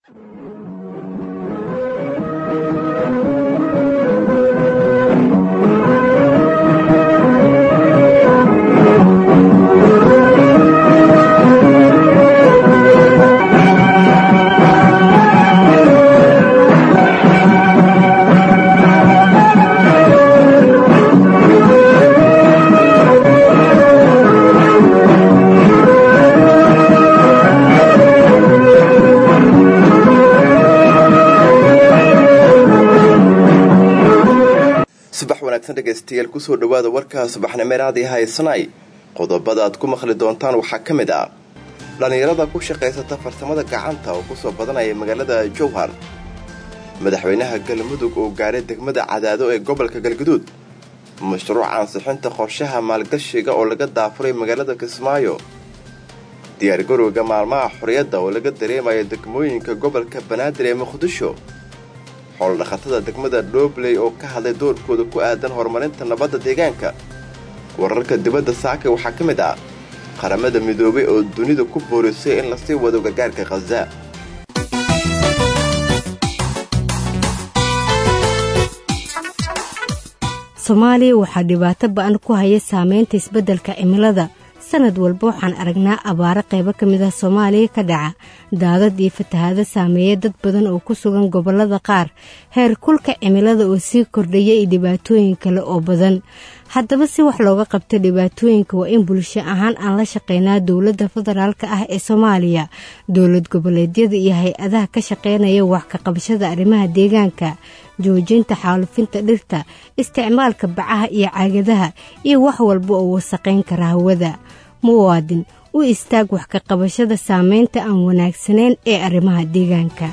subax wanaagsan dhegaystayaal kusoo dhowaada warka subaxnimeeraadii haysanay qodobada aad ku maqli doontaan waxaa ka mid ah dhallinyarada ku shaqaysata farsamada gacanta oo kusoo badanaya magaalada jowhar madaxweynaha galmudug oo gaaray degmada cadaado ee gobolka galguduud mashruuc ansixinta qorshaha maalgashiga oo laga daafuray magaalada kismaayo diyaargarowga maalmaha xorriyadda oo laga dareemayo degmooyinka gobolka banaadir ee muqdisho xoolodhaqatada degmada dhobley oo ka hadlay doorkooda ku aadan horumarinta nabadda deegaanka wararka dibadda saaka waxaa ka mid ah qaramada midoobay oo dunida ku boorisay in lasii wado gargaarka khaza soomaaliya waxaa dhibaato ba-an ku haya saameynta isbeddelka cimilada sanad walba waxaan aragnaa abaaro qaybo ka mid ah soomaaliya ka dhaca daadad iyo fatahaado saameeya dad badan oo ku sugan gobollada qaar heer kulka cimilada oo sii kordhaya iyo dhibaatooyin kale oo badan haddaba si wax looga qabto dhibaatooyinka waa in bulsho ahaan aan la shaqeynaa dowladda federaalka ah ee soomaaliya dowlad goboleedyada iyo hay-adaha ka shaqeynaya wax ka qabashada arrimaha deegaanka joojinta xaalufinta dhirta isticmaalka bacaha iyo caagadaha iyo wax walba oo wasaqayn kara hawada muwaadin u istaag wax ka qabashada saameynta aan wanaagsanayn ee arrimaha deegaanka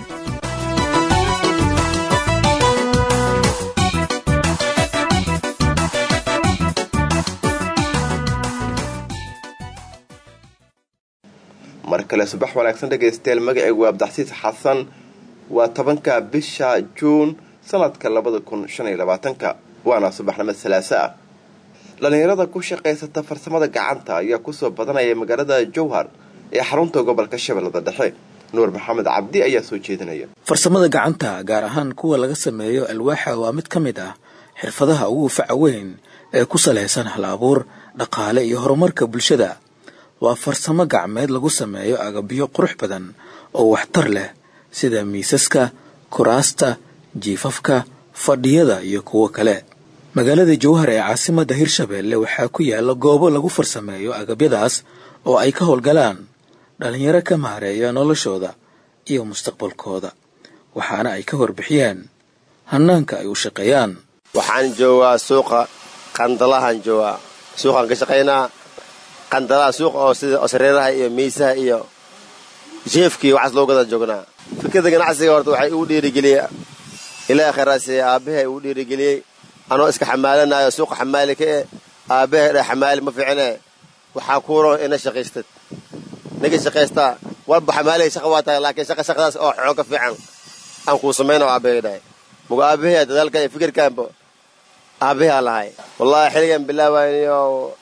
mar kale subax wanaagsan dhegaystayaal magacaygu waa abdaxsiis xasan waa tobanka bisha juun sanadka labada kun shan iyo labaatanka waana subaxnimo salaaso ah dhallinyarada ku shaqaysata farsamada gacanta ayaa kusoo badanaya magaalada jowhar ee xarunta gobolka shabeellada dhexe nuur maxamed cabdi ayaa soo jeedinaya farsamada gacanta gaar ahaan kuwa laga sameeyo alwaaxa waa mid ka mid ah xirfadaha ugu faca weyn ee ku salaysan hal abuur dhaqaale iyo horumarka bulshada waa farsamo gacmeed lagu sameeyo agabyo qurux badan oo waxtar leh sida miisaska kuraasta jiifafka fadhiyada iyo kuwo kale magaalada jowhar ee caasimadda hirshabeelle waxaa ku yaala goobo lagu farsameeyo agabyadaas oo ay ka howlgalaan dhallinyaro ka maareeya noloshooda iyo mustaqbalkooda waxaana ay ka warbixiyeen hannaanka ay u shaqeeyaan waxaan joogaa suuqa qandalahaan joogaa suuqaan ka shaqaynaa qandalaha suuqa oo sida sareeraha iyo miisaha iyo jeefkii waxaas loo gadaa joognaa fikradda ganacsiga horta waxay igu dhiirigeliyey ilaaha khayraasiye aabbahay igu dhiirigeliyey anoo iska xamaalanayo suuqa xamaali ka e aabbahay dha xamaali ma fiicine waxaa kuuro ina shaqaystad ninka shaqaystaa walba xamaalihay shaqa waa tahay laakiin shaqa shaqadaas oo xoog ka fiican aan kuu samayna aabbahay dhahay muga aabbahay dadaalkan iyo fikirkaanba aabbahay aan lahay wallaahi xilligan bilaawayniyo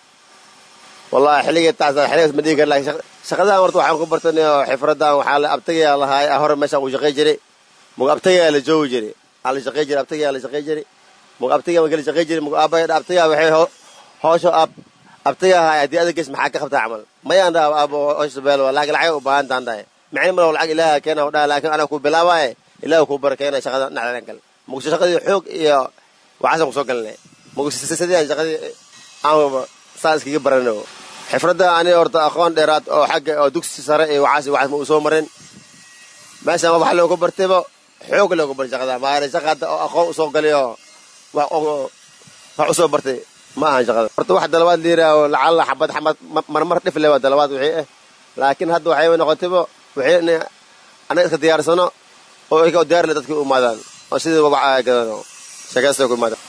wallahi xilligii taas xilligaas ma dhigi kar lakin shaqadahan horta waxaan ku bartanayo xifradan waxaa la abtagayaa lahaay hore meeshaan ku shaqay jiray muga abtagayaa la joogi jiray aa la shaqay jiray abtagayaa la shaqay jiray muga abtagayaa kala shaqay jiray muga aabaya abtagayaa waxay hoosho ab abtagayaa haay haddii adageys maxaa ka qabtaa camal mayaan dhaha aabo hoosho beelo laakiin lacag u baahan taan dhahay micni malo lacag ilaaha keena dhaha laakiin anaa ku bilaabaaye ilaaha kuu barakeena shaqada dhacdan kale muga shaqadii xoog iyo waxaasan kusoo galinay muga sidii shaqadii aan saa iskaga barano xifradda ani horta aqoon dheeraad oo xagga oo dugsi sare iyo waxaas waxaas ma uu soo marin meeshaan wax loogu bartayba xoog loogu bartay shaqada maana shaqa hadda oo aqoon usoo galay oo wax wax usoo bartay ma ahan shaqada horta wax dalabaad liiraaho lacalla xabad xabad marmar dhif le waa dalabaad wixii ah laakiin hadda waxay noqotayba wixii in anaga iska diyaarsano oo iyaga diyaar le dadkii u imaadaan oo sidii wabaca gadano sheekaysta ku imaadaan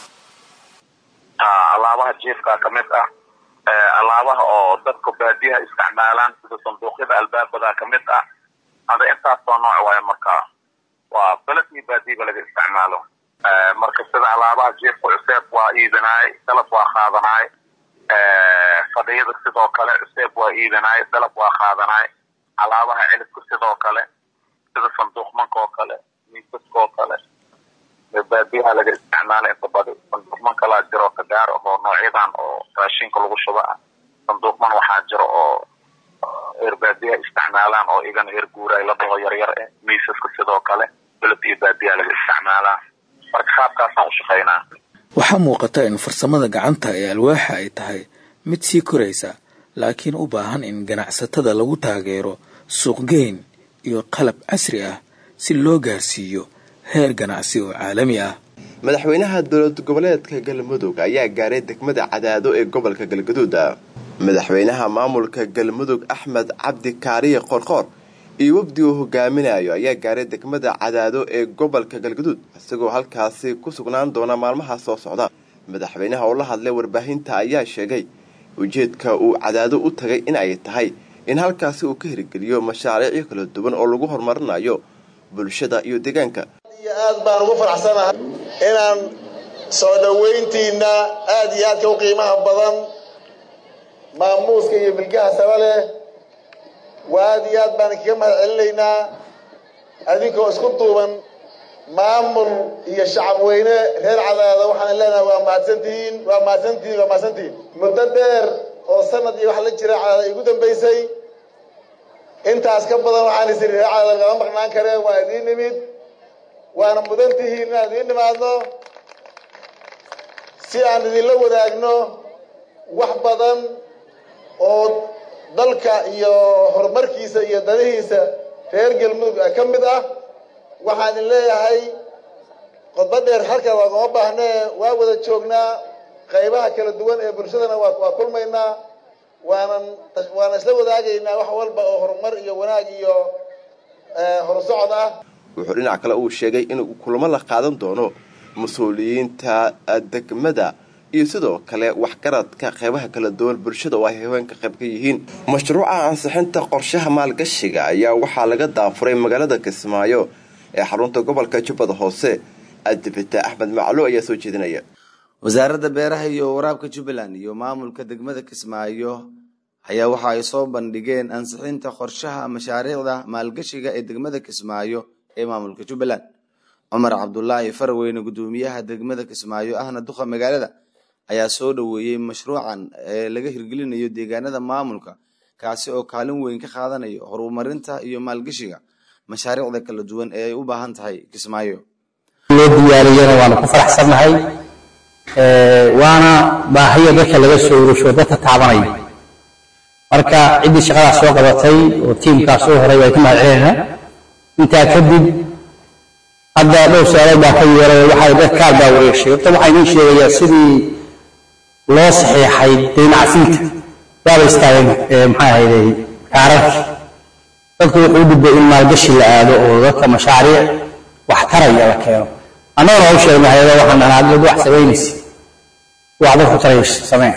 alaabaha jiifka ka mid ah alaabaha oo dadka baadiyaha isticmaalaan sida sanduuqyada albaabada ka mid ah ada intaasoo nooc waayo marka waa beled iyo baadiyaba laga isticmaalo marka sida alaabaha jiifka cuseeb waa iibinaay dalab waa qaadanaay fadhiyada sidoo kale cuseeb waa iibinaay dalab waa qaadanaay alaabaha cilibka sidoo kale sida sanduuqmanka oo kale miisaska oo kale baadiyaha laga isticmaala inta badi sanduuqman kalaa jiro ka gaar ahoo noocyadan oo raashinka lagu shuba ah sanduuqman waxaa jiro oo reer baadiyaha isticmaalaan oo igana reer guuraay la dhaho yaryar eh miisaska sidoo kale beled iyo baadiyaha laga isticmaalaa marka qaabkaasaan u shaqaynaa waxaa muuqata in farsamada gacanta ee alwaaxa ay tahay mid sii koraysa laakiin u baahan in ganacsatada lagu taageero suuqgeyn iyo qalab casri ah si loo gaarsiiyo heer ganacsi oo caalami ah madaxweynaha dowlad goboleedka galmudug ayaa gaaray degmada cadaado ee gobolka galgaduud madaxweynaha maamulka galmudug axmed cabdi kaariye qorqoor iyo wafdi uu hogaaminayo ayaa gaaray degmada cadaado ee gobolka galgaduud isagoo halkaasi ku sugnaan doona maalmaha soo socda madaxweynaha oo la hadlay warbaahinta ayaa sheegay ujeedka uu cadaado u tagay in ay tahay in halkaasi uu ka hirgeliyo mashaariicyo kala duwan oo lagu horumarinayo bulshada iyo deegaanka iyo aad baan ugu faraxsanahay inaan soo dhowayntiina aad iyo aadka u qiimaha badan maamuuska iyo bilgaha saba leh waa aad iyo aad baan kaga mahad celinaynaa adinkoo isku duuban maamul iyo shacab weyne reer cadaada waxaan leenahay waa mahadsantihiin waa mahadsantihiin waa mahadsantihiin muddo dheer oo sanad iyo wax la jira cadaada igu dambaysay intaas ka badan waxaan is iri reer cadaada lagama maqnaan kareen waa idiin nimid waana mudan tihiin inaan idiin nimaadno si aan idinla wadaagno wax badan oo dalka iyo horumarkiisa iyo danihiisa reer galmudug ka mid ah waxaan idin leeyahay qodba dheer halkan waagama baahnee waa wada joognaa qaybaha kala duwan ee bulshadana waa waa kulmaynaa waanan waana isla wadaagaynaa wax walba oo horumar iyo wanaag iyo horusocod ah wuxuu dhinac kale uu sheegay inuu kulamo la qaadan doono mas-uuliyiinta degmada iyo sidoo kale waxgaradka qeybaha kala duwan bulshada oo ay haweenka qayb ka yihiin mashruuca ansixinta qorshaha maalgashiga ayaa waxaa laga daafuray magaalada kismaayo ee xarunta gobolka jubbada hoose adibita axmed maclo ayaa soo jeedinaya wasaaradda beeraha iyo waraabka jubbaland iyo maamulka degmada kismaayo ayaa waxa ay soo bandhigeen ansixinta qorshaha mashaariicda maalgashiga ee degmada kismaayo ee maamulka jubbaland cumar cabdulaahi farweyne gudoomiyaha degmada kismaayo ahna duqa magaalada ayaa soo dhoweeyey mashruucan ee laga hirgelinayo deegaanada maamulka kaasi oo kaalin weyn ka qaadanayo horumarinta iyo maalgashiga mashaariicda kala duwan ee ay u baahan tahay kismaayo loo diyaariyana waanu ku faraxsannahay waana baahiya dadka laga soo urusho dadka taabanaya marka ciddii shaqadaas soo qabatay oo tiimkaas soo horay waa ka mahad celinaynaa intaa kadib hadda dhowr su-aalood baa ka yeeray waxay dad kaar baa wareegshay horta waxaa idiin sheegayaa sidii loo saxiixay daynacsiinta waaba istaageen maxaa ahayday kaararkii dadku wuxuu u dhibay in maalgashi la aado oo dadka mashaariic wax taraya la keeno annagana waa u sheegnay hayada waxaan dhahnaa dad wax samaynaysa wax dadku taraysa sameen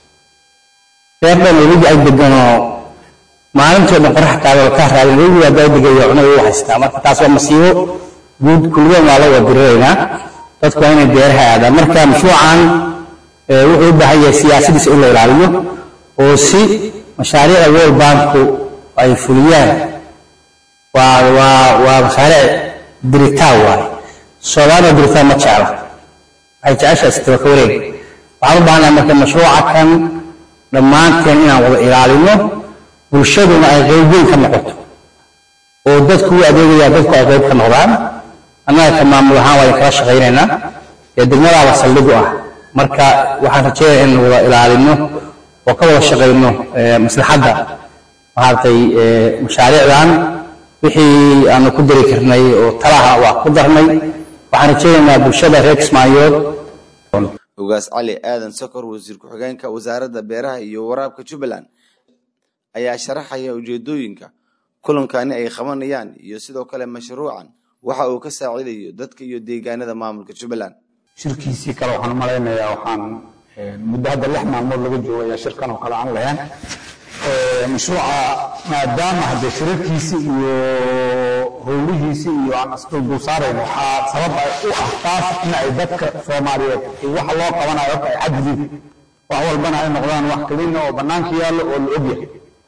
reer dhan webiga ag deganoo maalintoo dhan qorax taagoo ka raadin webiga haddaa degayo cunada u haystaa marka taas waa masiibo guud kulligoon waa la wadiriraynaa dadku waa inay beeraha aadaan marka mashruucan wuxuu u baahan yahay siyaasadiisa in la ilaaliyo oo si mashaariicda world banku ay fuliyaan waa waa waa mashaariic diritaan waaye soomaalida diritaan ma jecla waxay jeceshahay sitaba ka wareeg waxaan u baahannahay marka mashruuca kan dhammaanteen inaan wada ilaalino bulshaduna ay qayb weyn ka noqoto oo dadku u adeegaya dadku ay qayb ka noqdaan annaga ka maamul ahaan waa kala shaqaynaynaa ee degmadaaba saldhig u ah marka waxaan rajeynaya in wada ilaalino oo ka wada shaqayno maslaxadda maaragtay mashaariicdan wixii aanu ku dari karnay oo talaha waa ku darnay waxaan rajeynaynaa bulshada reer kismaayood ogaas cali aadan sokor wasiir ku-xigeenka wasaaradda beeraha iyo waraabka jubbaland ayaa sharaxaya ujeedooyinka kulankani ay qabanayaan iyo sidoo kale mashruucan waxa uu ka saacidayo dadka iyo deegaanada maamulka jubbaland shirkiisii kale waxaan malaynayaa waxaan muddo hadda lix maalmood laga joogo ayaa shirkan oo kale aan lahayn mashruuca maadaama hadde shirarkiisi iyo howlihiisi iyo aan isduldul saarayn waxaa sabab u ah taas in ay dadka soomaaliyeed waxa loo qabanayo horta ay cad yihiin wax walbana ay noqdaan wax kelina oo bannaanka yaallo oo la ogyahay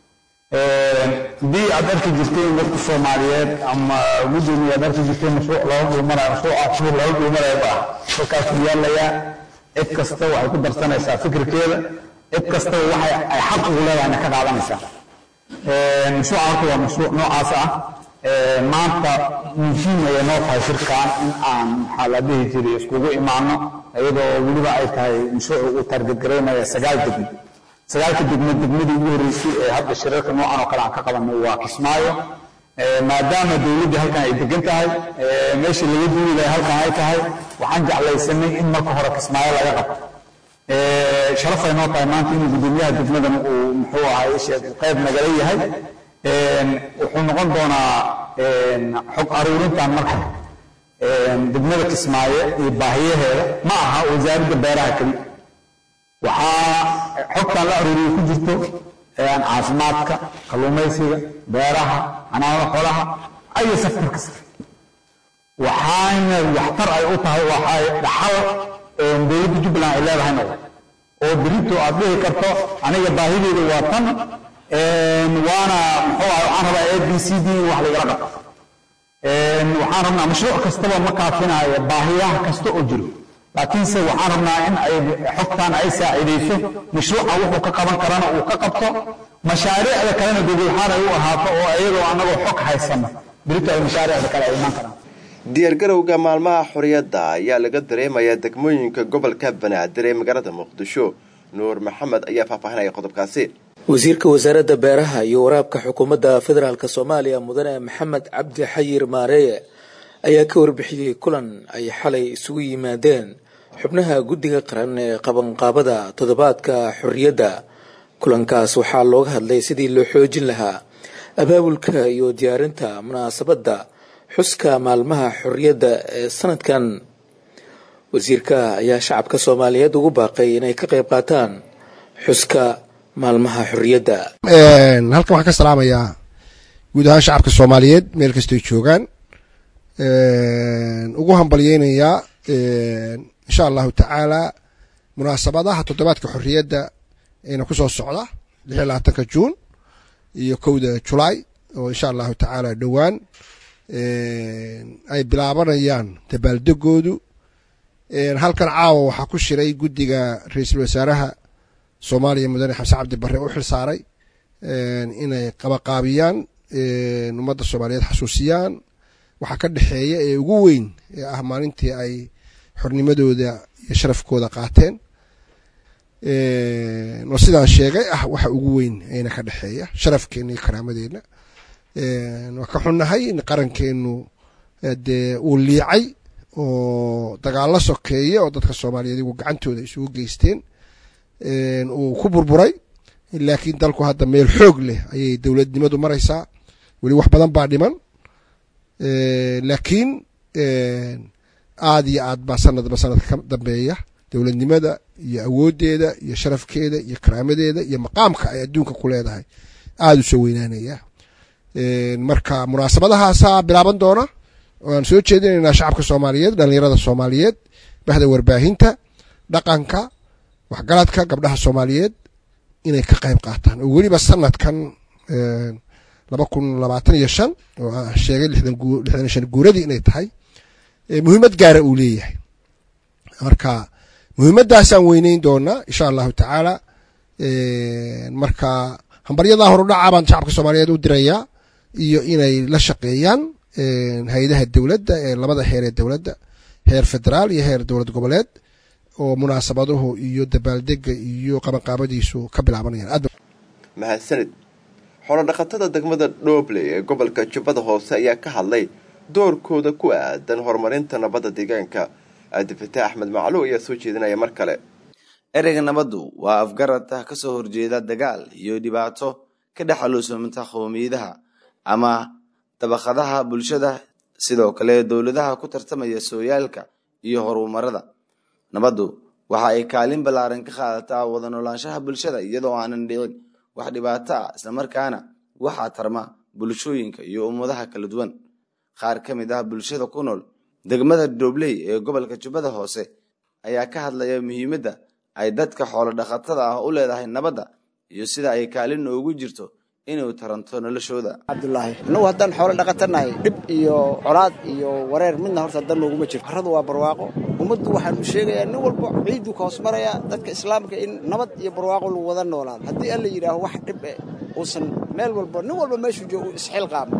haddii aad arki jirteen dadka soomaaliyeed ama gudoomiye aad arki jirteen mashruuc looga dhuumanayo mashruuca shuhur looga dhuumanayo ba halkaas u yaalayaa cid kasta waxay ku darsanaysaa fikirkeeda cid kastaba waxay ay xaq ugu leedahayna ka qaadanaysaa mashruuca horta waa mashruuc noocaas ah maanta muhiim ayay noo tahay shirkan in aan maxaa la dhihi jiray iskugu imaano iyadoo weliba ay tahay mashruuc uu targetgaraynaya sagaal degmo sagaalka degmo degmadii ugu horreysay ee hadda shirarka noocan oo kale aan ka qabanay waa kismaayo maadaama dowladdii halkan ay degan tahay meeshii laga duuli lahay halkan ay tahay waxaan jeclaysanay in marka hore kismaayo laga qabto sharafay noo tahay maanta inuu gudoomiyaha degmadan uu muxuu ahay qayb nagala yahay wuxuu noqon doonaa xog aruurintan marka degmada kismaayo iyo baahiyaheeda ma aha wasaaradda beeraha keli waxaa xogtan la aruuriyo ku jirto caafimaadka kalluumaysiga beeraha xanaanada xoolaha ayo sektor kasta waxaana waxtar ay u tahay waxay dhaxal dowladda jubbaland ay leedahay noqdo oo berito aad dhihi karto aniga baahideeda waa tan waana muxuu ah waxaan rabaa a b c d in wax lagala qabto waxaan rabnaa mashruuc kastaba ma kaafinaayo baahiyaha kasta oo jiro laakiinse waxaan rabnaa in ay xogtan ay saacidayso mashruuca wuxuu ka qaban karana uu ka qabto mashaariicda kalena dowladxaan ay u ahaato oo iyadoo annagoo xog haysano berito ay mashaariicda kale ay iman karaan diyaargarowga maalmaha xorriyadda ayaa laga dareemayaa degmooyinka gobolka banaadir ee magaalada muqdisho nuur maxamed ayaa faahfaahinaya qodobkaasi wasiirka wasaaradda beeraha iyo waraabka xukuumadda federaalk soomaaliya mudane maxamed cabdi xayir maareeye ayaa ka warbixiyey kulan ay xalay isugu yimaadeen xubnaha guddiga qaran ee qabanqaabada toddobaadka xorriyadda kulankaas waxaa looga hadlay sidii loo xoojin lahaa abaabulka iyo diyaarinta munaasabadda xuska maalmaha xorriyadda ee sanadkan wasiirka ayaa shacabka soomaaliyeed ugu baaqay inay ka qayb qaataan xuska maalmaha xorriyadda halkan waxaan ka salaamayaa guud ahaan shacabka soomaaliyeed meel kastoy joogaan ugu hambalyeynayaa insha allahu tacaala munaasabadaha toddobaadka xorriyadda eena ku soo socda lix iyo labaatanka juun iyo kowda julaay oo insha allahu tacaala dhowaan ay bilaabanayaan dabaaldegoodu halkan caawa waxaa ku shiray guddiga ra-iisul wasaaraha soomaaliya mudane xamse cabdi barre u xil saaray inay qabaqaabiyaan ummadda soomaaliyeed xasuusiyaan waxaa ka dhexeeya ee ugu weyn ee ah maalintii ay xornimadooda iyo sharafkooda qaateen oo sidaan sheegay ah waxa ugu weyn ayna ka dhexeeya sharafkeenna iyo karaamadeenna waa ka xunnahay in qarankeenu dee uu liicay oo dagaallo sokeeye oo dadka soomaaliyeed igu gacantooda isugu geysteen uu ku burburay laakiin dalku hadda meel xoog leh ayay dowladnimadu maraysaa weli wax badan baa dhiman laakiin aad iyo aad baa sanadba sanadka ka dambeeya dowladnimada iyo awooddeeda iyo sharafkeeda iyo karaamadeeda iyo maqaamka ay adduunka ku leedahay aada u soo weynaanaya marka munaasabadahaasaa bilaaban doona waan soo jeedinaynaa shacabka soomaaliyeed dhallinyarada soomaaliyeed bahda warbaahinta dhaqanka waxgaradka gabdhaha soomaaliyeed inay ka qayb qaataan oo weliba sanadkan laba kun labaatan iyo shan oo aan sheegay lixdan iyo shan guuradii inay tahay muhiimad gaara uu leeyahay marka muhiimaddaasaan weyneyn doonaa insha allahu tacaala marka hambaryadaa horudhaca baan shacabka soomaaliyeed u dirayaa iyo inay la shaqeeyaan hay-adaha dowladda ee labada heer ee dowladda heer federaal iyo heer dowlad goboleed oo munaasabaduhu iyo dabaaldega iyo qabanqaabadiisu ka bilaabanayaan mahadsanid xoolodhaqatada degmada dhooble ee gobolka jubbada hoose ayaa ka hadlay doorkooda ku aadan horumarinta nabadda deegaanka aadifitaax axmed macluw ayaa soo jeedinaya mar kale ereyga nabaddu waa afgarata ka soo horjeeda dagaal iyo dhibaato ka dhex aluusamanta qowmiyadaha ama dabaqadaha bulshada sidoo kale dowladaha ku tartamaya sooyaalka iyo horumarada nabaddu waxa ay kaalin ballaaran ka qaadataa wada noolaanshaha bulshada iyadoo aanan dhicin wax dhibaato ah islamarkaana waxaa tarma bulshooyinka iyo ummadaha kala duwan qaar ka mid ah bulshada ku nool degmada doobley ee gobolka jubbada hoose ayaa ka hadlaya muhiimadda ay dadka xoolo dhaqatada ah u leedahay nabadda iyo sida ay kaalin ugu jirto inuu taranto noloshooda cabdulaahi annagu haddaan xoolo dhaqatanahay dhib iyo colaad iyo wareer midna horta dan nooguma jirto carradu waa barwaaqo ummaddu waxaanu sheegayaa nin walba ciidduu ka hoos marayaa dadka islaamka in nabad iyo barwaaqo lagu wada noolaado haddii alla yidhaaho wax dhib eh uusan meel walba nin walba meeshuu joogo uu isxilqaamo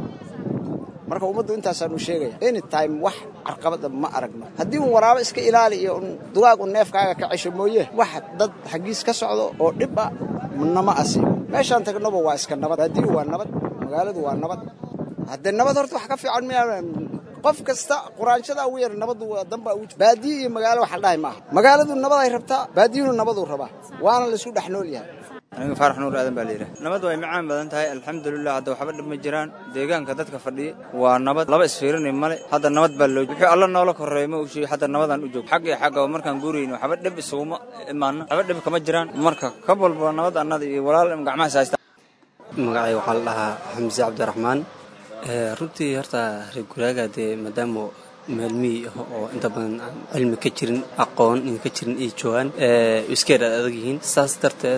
marka ummaddu intaasaanu sheegaya any time wax carqabada ma aragno haddii un waraabo iska ilaali iyo un dugaag un neefkaaga ka cesho mooye wax dad xaggiis ka socdo oo dhib ah nama asiibo meeshaan tagnoba waa iska nabad baadiyu waa nabad magaaladu waa nabad haddee nabad horta wax ka fiican miya qof kasta quraanshada ugu yar nabadu danba ugu baadiyo iyo magaalo waxa dhahay maaha magaaladu nabad ay rabtaa baadiyuna nabaduu rabaa waana laisku dhex nool yahay aniga faarax nuur aadan baa layidhaha nabad way macaan badan tahay alxamdulilah hadda waxba dhib ma jiraan deegaanka dadka fadhiya waa nabad laba isfiirinay male hadda nabad baa loo wuxuu alla noola korreeya ma ushii hadda nabadaan u joog xag iyo xagga markaan guurayno waxba dhib isuguma imaano waxba dhib kama jiraan marka ka walba nabad annada iyo walaal gacmahaas haysta magacay waxaa la dhahaa xamse cabdiraxmaan runtii horta reer guraaga dee maadaama meel miyi ah oo inta badan aan cilmi ka jirin aqoon in ka jirin ay joogaan iskeed aad adag yihiin saas darteed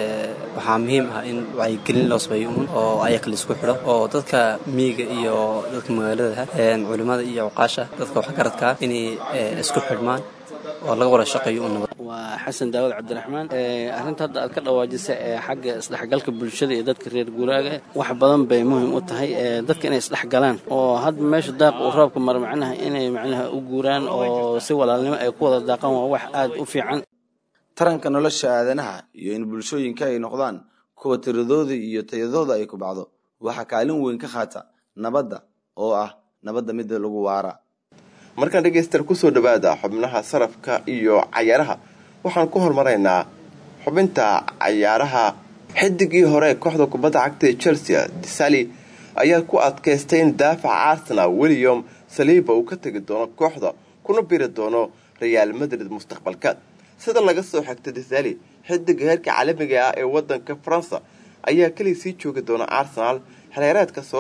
waxaa muhiim ah in wacyigelin loo sameeyo uun oo ayaga laisku xidho oo dadka miyiga iyo dadka magaalada culimmada iyo cuqaasha dadka waxgaradka inay isku xidhmaan oo laga wada shaqeeyo u nabad waa xasan daawud cabdiraxmaan arrinta hadda aad ka dhawaajisa ee xagga isdhexgalka bulshada iyo dadka reer guuraaga wax badan bay muhiim u tahay dadka inay isdhexgalaan oo hadda meesha daaq uu roobka mara macnaha inay macnaha u guuraan oo si walaalnimo ay ku wada daaqaan waa wax aad u fiican taranka nolosha aadanaha iyo in bulshooyinka ay noqdaan kuwa tiradooda iyo tayadooda ay ku bacdo waxaa kaalin weyn ka qaata nabadda oo ah nabadda midda lagu waara markaan dhegaystayaal kusoo dhawaada xubnaha sarafka iyo cayaaraha waxaan ku hormaraynaa xubinta cayaaraha xidigii hore kooxda kubadda cagta ee chelsea disali ayaa ku adkaystay in daafaca arsenal william saliiba uu ka tegi doono kooxda kuna biri doono reaal madrid mustaqbalka sida laga soo xigtay disali xidiga heerka caalamiga ah ee wadanka faransa ayaa keliya sii joogi doona arsenal xereereedka soo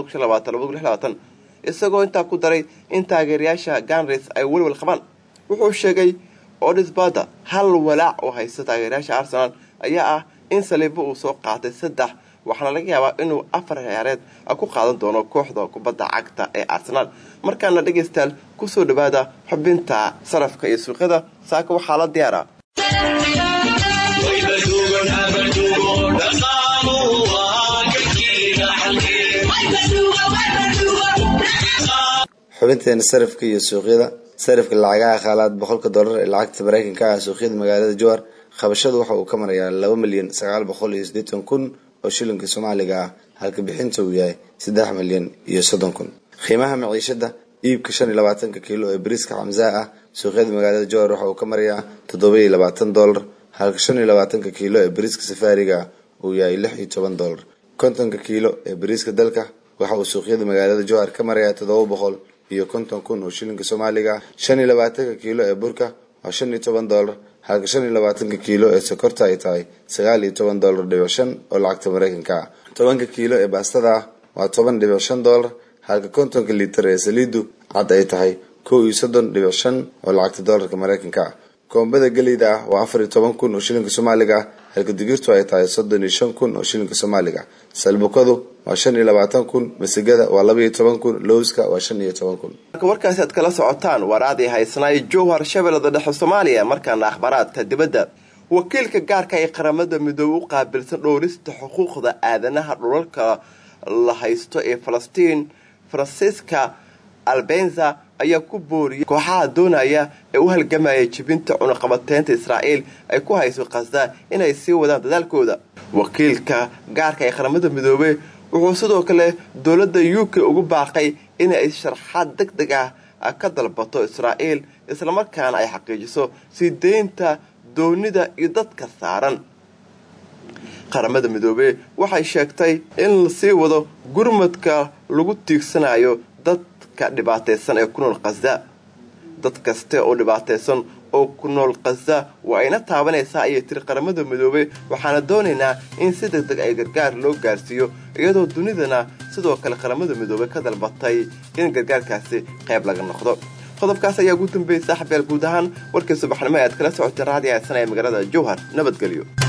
socda isagoo intaa ku daray in taageerayaasha ganris ay welwel qabaan wuxuu sheegay odisbada hal walaac oo haysta taageerayaasha arsenal ayaa ah in saliibo uu soo qaatay saddex waxaana laga yaabaa inuu afar ciyaareed ku qaadan doono kooxda kubadda cagta ee arsenaal markaana dhegaystayaal kusoo dhawaada xubinta sarafka iyo suuqyada saaka waxaa la diyaara xubinteena sarafka iyo suuqyada sarafka lacagaha khaalaad boqolka dollar ee lacagta mareykanka ah suuqyada magaalada jowar qabashadu waxa uu ka marayaa laba milyan sagaal boqol iyo siddeetan kun oo shilinka soomaaliga ah halka bixinta uu yahay saddex milyan iyo soddon kun qiimaha maciishada iibka shan iyo labaatanka kiilo ee bariiska xamsaha ah suuqyada magaalada jowar waxa uu ka marayaa toddoba iyo labaatan dollar halka shan iyo labaatanka kiilo ee bariiska safaariga ah uu yahay lix iyo toban dollar kontonka kiilo ee bariiska dalka waxa uu suuqyada magaalada jowhar ka marayaa toddoba boqol iyo konton kun oo shilinka soomaaliga ah shan iyo labaatanka kiilo ee burka waa shan iyo toban dollar halka shan iyo labaatanka kiilo ee sokorta ay tahay sagaal iyo toban dollar dhibic shan oo lacagta mareykanka ah tobanka kiilo ee baastada ah waa toban dhibic shan dollar halka kontonka liitar ee saliidu cad ay tahay kow iyo soddon dhibic shan oo lacagta dollarka mareykanka ah koombada geleyda ah waa afar iyo toban kun oo shilinka soomaaliga ah halka digirtu ay tahay soddon iyo shan kun oo shilinka soomaaliga salbukadu waa shan iyo labaatan kun masigada waa laba iyo toban kun lowska waa shan iyo toban kun marka warkaasi aad kala socotaan waraadii haysanaay jowhar shabeellada dhexe soomaaliya markaana akhbaaraadka dibadda wakiilka gaarka ee qaramada midoobe u qaabilsan dhowrista xuquuqda aadanaha dhulalka la haysto ee falastiin francisca albenza ayaa ku booriyay kooxaha doonaya ee u halgamaya jibinta cunuqabateynta israa'iil ay ku hayso khasda inay sii wadaan dadaalkooda wakiilka gaarka ee qaramada midoobey wuxuu sidoo kale dowladda u k ugu baaqay inay sharxaad deg deg ah ka dalbato israa'iil islamarkaana ay xaqiijiso sii deynta doonida iyo dadka saaran qaramada midoobey waxay sheegtay in lasii wado gurmadka lagu tiigsanayo dadka dhibaataysan ee ku nool khasda dad kaste oo dhibaataysan oo ku nool khasda waa ayna taabanaysaa ayay tiri qaramada midoobey waxaana doonaynaa in si deg deg ay gargaar loo gaarsiiyo iyadoo dunidana sidoo kale qaramada midoobey ka dalbatay in gargaarkaasi qayb laga noqdo qodobkaas ayaa ugu dambeeyay saaxiibyaal guud ahaan warkii subaxnimo e aad kala socotay raadiyo haysanaya magaalada jowhar nabadgelyo